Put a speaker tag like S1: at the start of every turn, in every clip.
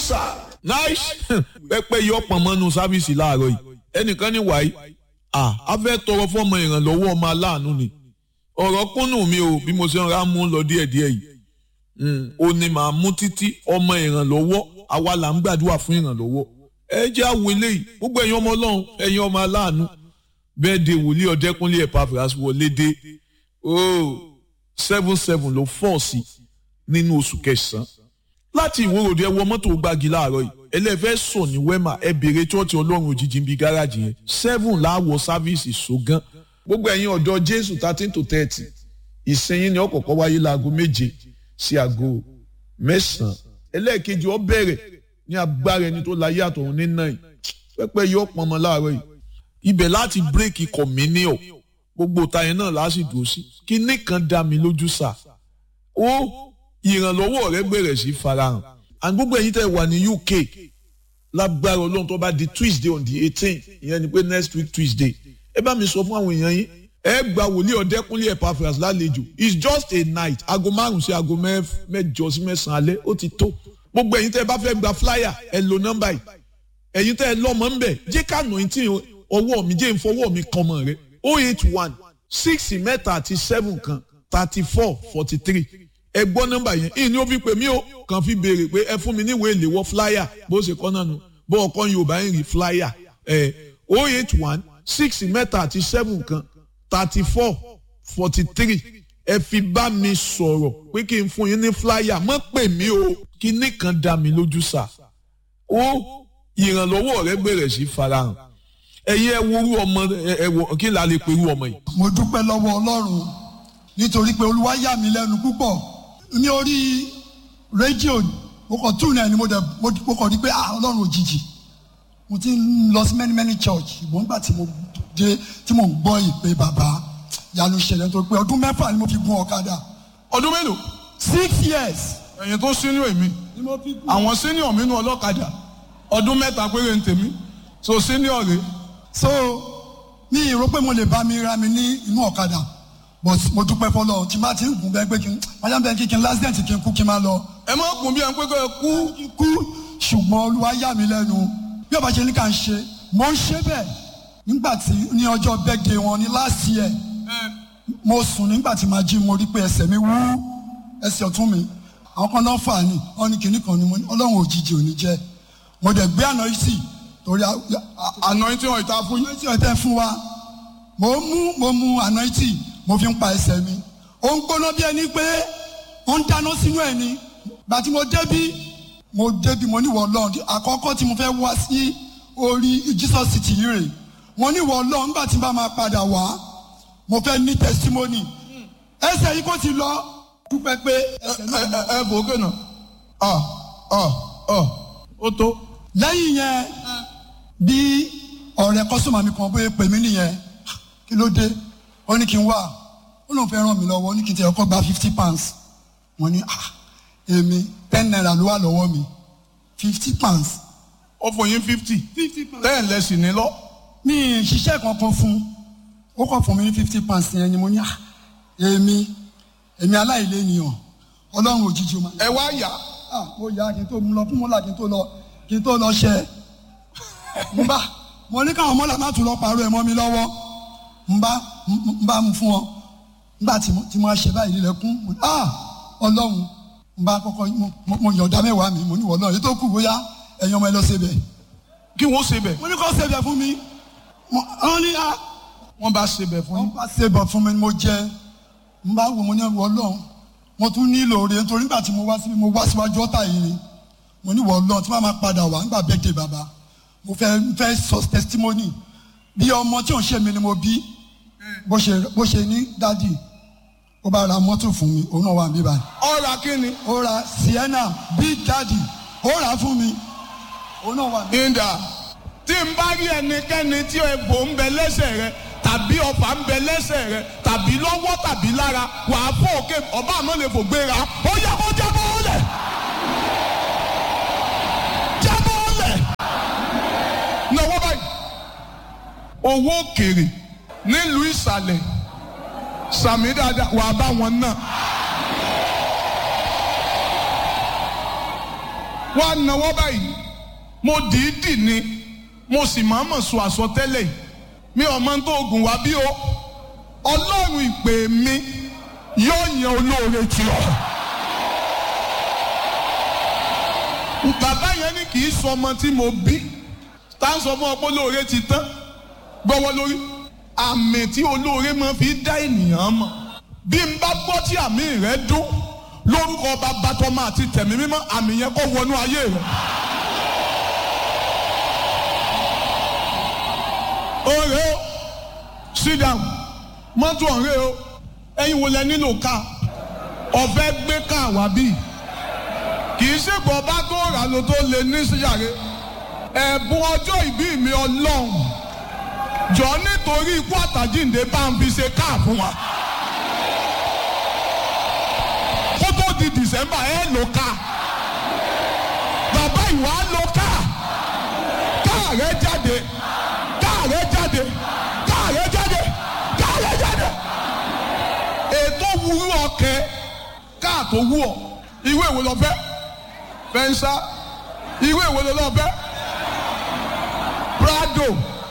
S1: sà.
S2: nice pẹpẹ yọ pọnmọnú sáfíìsì láàárọ̀ yìí ẹnìkan ní wàyí à á fẹ́ tọrọ fọmọ ìrànlọ́wọ́ ọmọ aláàánú ni ọ̀rọ̀ kúnnù mi o bí mo ṣe ń ra mú lọ díẹ̀díẹ̀ yìí ó ní màá mú títí ọmọ ìrànlọ́wọ́ àwa là ń gbàdúrà fún ìrànlọ́wọ́ ẹ jẹ́ àwọn eléyìí gbogbo ẹ̀yin ọmọ ọlọ́run ẹ̀yin ọmọ aláàánú bẹ́ẹ̀ de wòlíì ọ̀dẹ́kúnlé Epaphras wọlé dé oh seven seven ló fọ́ sí nínú oṣù kẹsàn-án láti ìwòròdì ẹ wọ mọ́tò gbági láàárọ̀ yìí ẹlẹ́fẹ́ sọ ní wẹ́mà ẹ bèrè chọ́ọ̀tì ọlọ́run òjijì ń bi gáràjì yẹn seven láwọ̀ sáfíìsì ṣògán gbogbo ẹ̀yin ọ̀dọ́ jésù thirteen to thirty ìsinyìí ni ọ̀kọ̀ọ̀kọ̀ wáyé láago méje sí aago mẹ́sàn-án ẹlẹ́ẹ̀kejì ó bẹ̀rẹ̀ ní agbára ẹni tó láyé àtọ̀run ní náà pẹ́pẹ́ yọ pọnmọ láàárọ̀ yìí ibẹ̀ láti bírèkì kọ̀mínìọ̀ gbogbo táyẹn náà láti dùn sí kíní kan dá mi lójú sà ó ìrànlọ́wọ́ rẹ bẹ̀rẹ̀ sí farahàn and gbogbo ẹ̀yin tẹ́ wà ní UK lágbára ọlọ́run tó bá di Tuesday on the eighteen ìyẹn ni pé next week Tuesday ẹ bá mi sọ fún àwọn èèyàn yín ẹ gba wòlíì ọ̀dẹ́kúnlé Epaphras lálejò it's just a night aago márùn sí aago mẹ́jọ sí mẹ́sàn-án alẹ́ ó ti tó gbogbo ẹ̀yin tẹ́ bá fẹ́ gba flyer ẹ lo nọ́mbà yìí ẹ̀yin tẹ́ ẹ lọ́mọ ń bẹ̀ jẹ́ ká nà tí ọwọ́ mi jẹ́ ìfọwọ́ mi kan mọ̀ rẹ oh eight one six mẹ́ta àti seven kan thirty four forty three ẹ gbọ́ nọ́mbà yẹn ìní ó fi pè mí o kàn fi béèrè pé ẹ fún mi níwèé ìléwọ́ flyer bó ṣe kọ́ náà nu bó ọkọ yorùbá ń rí flyer ẹ oh eight one six mẹ́ta àti seven kan thirty four forty three ẹ fi bá mi sọ̀rọ̀ pé kí n fún yín ní flyer mọ́ pè mí o kíní kan dá mi lójú sà ó ìrànlọ́wọ́ rẹ bẹ̀rẹ̀ sí farahàn ẹ̀yin ẹ worú ọmọ ẹ wọ kí n là lè perú ọmọ yìí.
S3: mo dúpẹ́ lọ́wọ́ ọlọ́run nítorí pé olúwa yà mí lẹ́nu púpọ̀ ní orí rédíò mo kàn tún náà ni mo dẹ̀ mo kàn rí pé ah ọlọ́run òjijì mo ti ń lọ sí many many church ìbọn nígbà tí mo dé tí mo ń gbọ́ ìpè bàbá yanu ṣẹlẹ̀ nítorí pé ọdún mẹ́fà ni mo fi gun ọ̀kadà
S1: ọdún mélòó.
S3: six years
S1: ẹ̀yin tó sínú èmi
S3: ni mo fi gun.
S1: àwọn senior mi nú ọlọ́kadà ọdún mẹ́ta péré ń tèmi so senior rè
S3: so mi ì rò pé mo lè bá mi ra mi ní inú ọ̀kadà but mo dúpẹ́ fọlọ́ tí n bá ti ń gùn bẹ́ẹ̀ pé kí n máa bẹ́ẹ̀ kí kí n lásìdẹ̀ǹt kí n kú kí n máa lọ.
S1: ẹ má kún bí ẹ ń pé kó ẹ kú
S3: kí n kú ṣùgbọ́n olúwa yà mí lẹ́nu bí ọba ṣe ní ká ń ṣe mo ń ṣe bẹ́ẹ̀ nígbà tí ní ọjọ́ birthday wọn ní last year mo sùn nígbà tí màá jí mo rí pé ẹsẹ̀ mi wú ẹsẹ̀ ọ̀tún mi àwọn kan náà fà ní wọn ní kinní kan ní mo ní ọlọ́run òjijì ò ní jẹ́ mo dẹ̀ gbé àná yìí sí torí
S1: àná tí wọn ìta fún yín.
S3: àná yìí tẹ́ fún wa mo mú mo mú àná yìí mo fi ń pa ẹsẹ̀ mi ó ń gbóná bí ẹni pé ó ń dáná sínú ẹ̀ ni gbàtí mo débí mo débi mo ní wọ Ọlọ́run àkọ́kọ́ tí mo fẹ́ wá sí orí Jesus city yìí rè mo ní wọ Ọlọ́run nígbà tí n bá máa padà wá mo fẹ́ ní testimony ẹsẹ̀ yìí kò ti lọ dúpẹ́ pé ẹsẹ̀ náà lọ.
S1: ẹ ẹ bò ó kẹ́nà ọ ọ ọ ó tó.
S3: lẹ́yìn yẹn bí ọ̀rẹ́ kọ́sọ́mà mi kan bóyá pè mí nìyẹn kí ló dé ó ní kí n wá ó lóun fẹ́ ràn mí lọ́wọ́ ó ní kí n tẹ̀ ọkọ̀ gba fifty pounds wọ́n ní ah èmi ten naira ló wà lọ́wọ́ mi fifty pounds.
S1: ó fún yín fifty ten lẹ́sìn ní lọ.
S3: mi ì ṣiṣẹ́ kankan fún ó kàn fún mi ní fifty pounds yẹn ni mo ní ah èmi èmi aláìlénìyàn ọlọ́run òjijì ó máa.
S1: ẹ wá yá.
S3: ah mo yá kí n tó mú lọ fún mọ́là kí n tó lọ kí n tó lọ ṣẹ mo bá mo ní káwọn mọ́là má tún lọ pàrọ̀ ẹ̀ mọ́ mi lọ́wọ́ n bá n bá mu fún ọ nígbà tí mo tí mo ṣe báyìí lílẹ̀kùn mo ní ah ọlọ́run n bá kọ́kọ́ mo mo yọ̀ọ̀dá mẹ́wàá mi mo ní wọ́n náà èyí tó kù bóyá ẹ̀yin ọmọ ẹ lọ ṣebẹ̀
S1: kí wọ́n ṣe bẹ̀.
S3: mo ní kọ́ ṣebẹ̀ fún mi wọ́n ní ah
S1: wọ́n bá ṣe bẹ̀ fún
S3: wọ́n
S1: yín.
S3: bá ṣebẹ̀ fún mi mo jẹ n bá wò mo ní wọ́n lọ́n mo tún nílò oore nítorí nígbà tí mo wá síbi mo wá síwájú ọ̀tá yìí ni mo ní wọ́n lọ́n tí wọ́n máa padà wá nígbà bẹ́ẹ̀dẹ̀ bàbá mo fẹ́ fẹ́ sọ testimony bí ọmọ tí ò ń ṣe mi ni mo bí bó ṣe bó ṣe ní dádì ó bá ra mọ́tò fún mi òun náà wà níbí báyìí
S1: ọ̀rà kí ni.
S3: ó ra sienna big daddy ó rà á fún mi òun náà wà níbí.
S1: ìdá tí n bá rí ẹnikẹ́ni tí egbò ń bẹ lẹ́sẹ̀ rẹ tàbí ọfà ń bẹ lẹ́sẹ̀ rẹ tàbí lọ́wọ́ tàbí lára wàá fò òkè ọba àmọ́ lè fò gbéra ó yá kó jábọ́ lẹ̀ jábọ́ lẹ̀ náwó báyìí owó òkèrè nílùú ìsàlẹ̀ sàmì dáadáa wàá bá wọn náà. wá náwó báyìí mo dìídì ni mo sì máa mọ̀ sọ àsọtẹ́lẹ̀ yìí mi ò mọ tó oògùn wá bí o ọlọ́run ìpè mi yóò yan olóore tí ọ. bàbá yẹn ní kì í sọ ọmọ tí mo bí tá à ń sọ fún ọ pé olóore ti tán gbọ́wọ́ lórí àmì tí olóore máa fi dá ènìyàn mọ̀ bí n bá gbọ́ tí àmì rẹ dún lórúkọ bàbá tọmọ àti tẹ̀mí mímọ́ àmì yẹn kó wọnú ayé rẹ. ọ̀rẹ́ o sit down mọ́tò ọ̀rẹ́ o ẹ̀yin wo lẹ nílò ká ọ̀fẹ́ gbé ká wá bí kì í ṣègbọ́ bá tó rà ló tó lè ní síyàrá ẹ̀bùn ọjọ́ ìbí mi ọlọ́run jọ nítorí ikú àtàjíǹde bá ń fi ṣe káà fún wa kó tó di december ẹ lò ká bàbá ìwà lò ká káà rẹ jáde káà rẹ jáde káà rẹ jáde káà rẹ jáde ètò wúrú ọkẹ káà tó wú ọ ìwé ìwé lọ fẹ́ fẹnsá ìwé ìwé lọ fẹ́ prado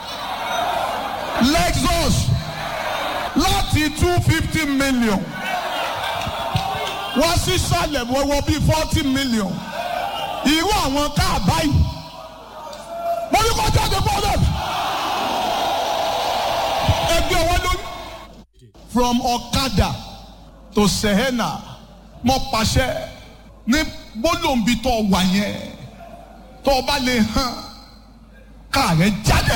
S1: lexus láti two fifty million wọ́n sì sálẹ̀ wọ́wọ́ bíi forty million irú àwọn káà báyìí mo ní kó jáde bọ́ọ̀lù ẹgbẹ́ wọn lórí. from ọ̀kadà to sehena mo pàṣẹ ní gbólóǹbi tó wà yẹn tó o bá lè hàn káà rẹ jáde.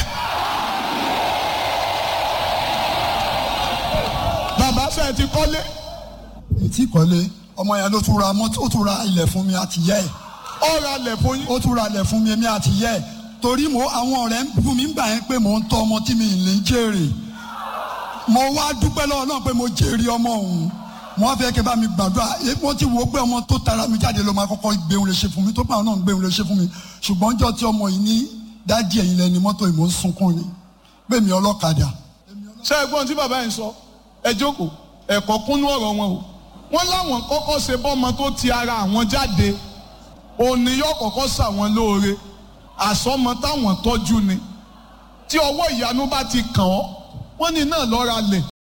S1: bàbá sẹ́ẹ̀ ti kọ́lé
S3: ètí ìkọ́lé ọmọ yẹn ló tún ra mọ́tò ó tún ra ilẹ̀ fún mi àti yẹ́ ẹ̀
S1: ọ̀rọ̀ alẹ̀ fún yín.
S3: ó tún ra ilẹ̀ fún mi èmi àti yẹ́ ẹ̀ torí mo àwọn ọ̀rẹ́ ń bú mi gbà yẹn pé mò ń tọ́ ọmọ tí mi ì lè jèrè mo wá dúpẹ́ lọ́wọ́ náà pé mo jèrè ọmọ òun mo wá fẹ́ kí ẹ bá mi gbàdúrà èyí mo ti wo pé ọmọ tó tara mi jáde ló máa kọ́kọ́ gbéhùn lè ṣe fún mi tó bá náà gbéhùn lè ṣe fún mi ṣùgbọ́n jọ́ tí ọmọ yìí ní dádì ẹ̀yìn lẹ́ni mọ́tò ìmọ̀ ń sunkún ni bẹ́ẹ̀ mi ọlọ́kadà
S1: ṣé ẹ̀gbọ́n tí bàbá yẹn sọ ẹ jókòó ẹ̀kọ́ kúnú ọ̀rọ̀ wọn o wọ́n láwọn kọ́kọ́ ṣe bọ́mọ tó ti ara àwọn jáde òní yóò kọ́kọ́ ṣàwọn lóore àsọmọ táwọn tọ́jú ni tí ọwọ́ ìyanu bá ti kàn ọ́ wọ́n ní náà lọ́ra lẹ̀